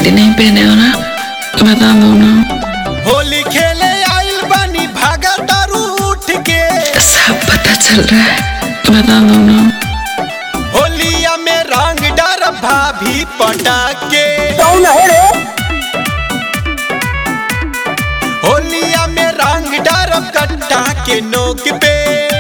चड्डी नहीं पहने हो ना बता दो ना होली खेले आइल बानी भागा तारू उठ के सब पता चल रहा है बता दो ना होलिया में रंग डर भाभी पटाके कौन है रे होलिया में रंग डर कट्टा के नोक पे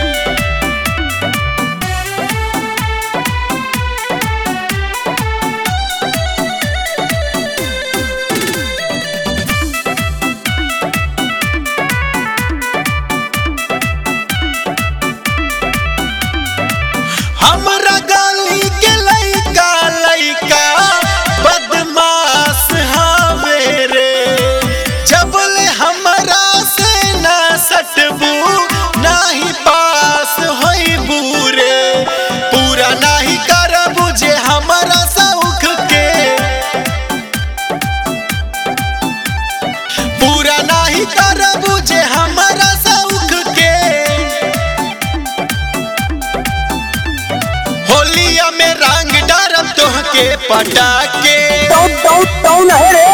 हमरा गली के लइका लइका बदमाश हवे रे जबले हमरा से ना सटबू नाही पास होइबू रे पूरा नाही करबू जे हमरा सौख के पूरा नाही करबू जे हमरा सौख के होलिया में रंग डरब तोहके पटाके कौन कौन कौन है रे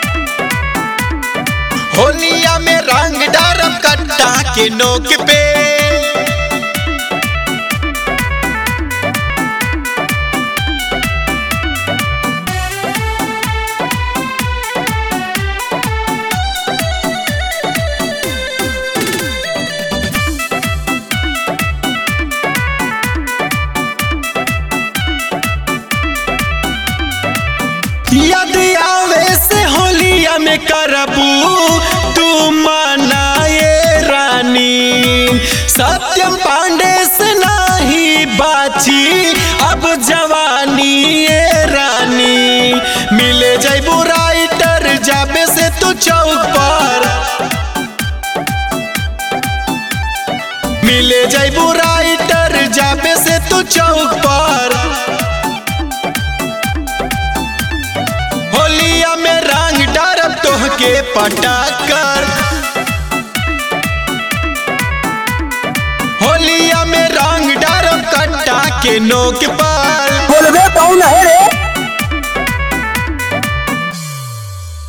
होलिया में रंग डरब कट्टा के नोक पे याद आवे से होलिया में करबू तू मनाए रानी सत्यम पांडे से नाही बाची अब जवानी ये रानी मिले जैबू राइटर जाबे से तू चौक पर मिले जैबू राइटर जाबे से तू चौक पर होलिया में रंग डरब तोहके पटाकर होलिया में रंग डरब कट्टा के नोक पर बोलबे कौन है रे